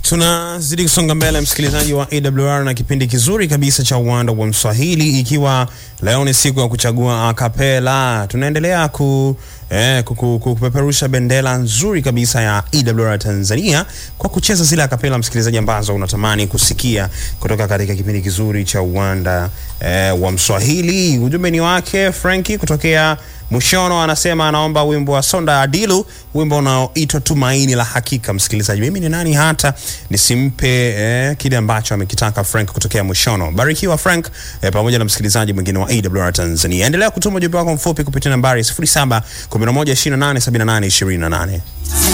Tunazidi kusonga mbele msikilizaji wa AWR na kipindi kizuri kabisa cha uwanda wa Mswahili, ikiwa leo ni siku ya kuchagua akapela. Tunaendelea ku eh, kuku- kupeperusha bendera nzuri kabisa ya AWR Tanzania kwa kucheza zile akapela, msikilizaji, ambazo unatamani kusikia kutoka katika kipindi kizuri cha uwanda eh, wa Mswahili. Ujumbe ni wake Franki kutokea Mushono, anasema anaomba wimbo wa Sonda Adilu, wimbo unaoitwa Tumaini la Hakika. Msikilizaji, mimi ni nani hata nisimpe eh, kile ambacho amekitaka Frank kutokea Mushono. Barikiwa Frank eh, pamoja na msikilizaji mwingine wa AWR Tanzania. Endelea kutuma ujumbe wako mfupi kupitia nambari 0711287828.